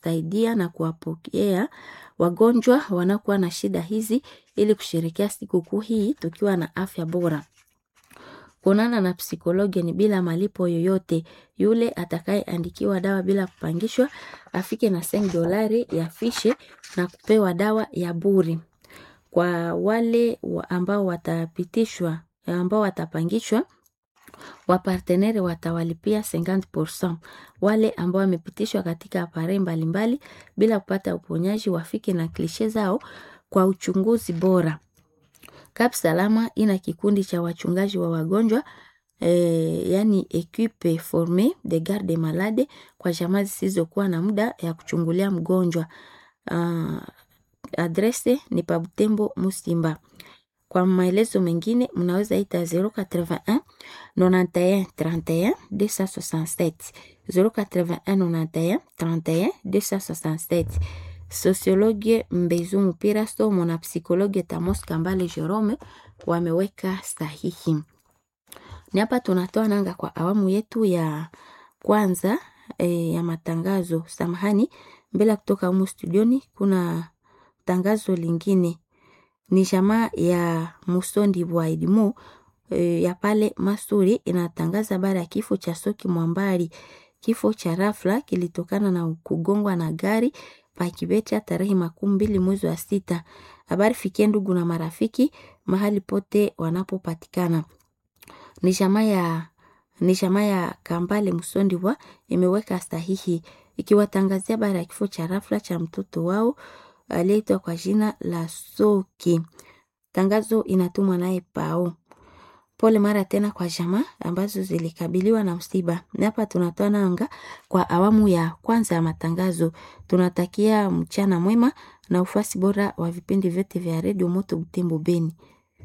kuwasaidia na kuwapokea wagonjwa wanakuwa na shida hizi ili kusherekea sikukuu hii tukiwa na afya bora. Kuonana na psikologi ni bila malipo yoyote. Yule atakayeandikiwa dawa bila kupangishwa afike na seng dolari ya fishe na kupewa dawa ya bure. Kwa wale wa- ambao watapitishwa ambao watapangishwa wapartenere watawalipia 50%. Wale ambao wamepitishwa katika apare mbalimbali bila kupata uponyaji wafike na klishe zao kwa uchunguzi bora. Kap Salama ina kikundi cha wachungaji wa wagonjwa eh, yani equipe forme de garde malade kwa jamaa zisizokuwa na muda ya kuchungulia mgonjwa. Uh, adrese ni pa Butembo Musimba. Kwa maelezo mengine mnaweza ita 081 91 31 267 081 91 31 267 Sosiologie Mbezu Mpira Somo na psikologe Tamos Kambale Jerome wameweka sahihi. Ni hapa tunatoa nanga kwa awamu yetu ya kwanza e, ya matangazo. Samahani, mbele ya kutoka humu studioni kuna tangazo lingine ni jamaa ya Musondi wa Edimo e, ya pale Masuri inatangaza habari ya kifo cha Soki Mwambari. Kifo cha rafla kilitokana na kugongwa na gari Pakibecha tarehe makumi mbili mwezi wa sita. Habari fikie ndugu na marafiki mahali pote wanapopatikana. Ni jamaa ya ni jamaa ya Kambale Musondi wa imeweka sahihi ikiwatangazia habari ya kifo cha rafla cha mtoto wao aliyeitwa kwa jina la Soki. Tangazo inatumwa naye Pao. Pole mara tena kwa jamaa ambazo zilikabiliwa na msiba. Na hapa tunatoa nanga kwa awamu ya kwanza ya matangazo. Tunatakia mchana mwema na ufasi bora wa vipindi vyote vya redio Moto Butembo Beni.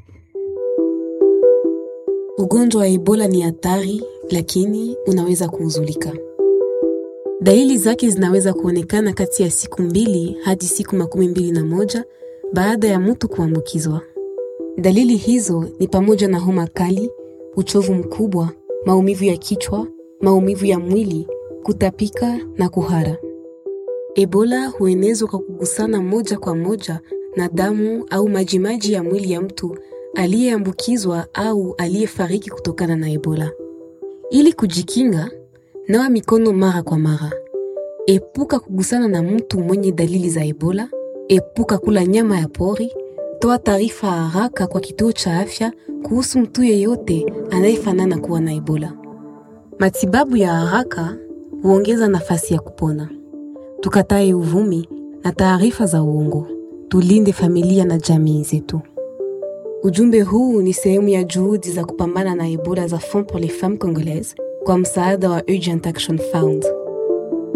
Ugonjwa wa Ebola ni hatari, lakini unaweza kuuzulika. Dalili zake zinaweza kuonekana kati ya siku mbili hadi siku makumi mbili na moja baada ya mtu kuambukizwa. Dalili hizo ni pamoja na homa kali, uchovu mkubwa, maumivu ya kichwa, maumivu ya mwili, kutapika na kuhara. Ebola huenezwa kwa kugusana moja kwa moja na damu au majimaji ya mwili ya mtu aliyeambukizwa au aliyefariki kutokana na Ebola. Ili kujikinga, nawa mikono mara kwa mara. Epuka kugusana na mtu mwenye dalili za Ebola. Epuka kula nyama ya pori. Toa taarifa haraka kwa kituo cha afya kuhusu mtu yeyote anayefanana kuwa na Ebola. Matibabu ya haraka huongeza nafasi ya kupona. Tukatae uvumi na taarifa za uongo. Tulinde familia na jamii zetu. Ujumbe huu ni sehemu ya juhudi za kupambana na Ebola za Fonds pour les Femmes Congolaises kwa msaada wa Urgent Action Fund.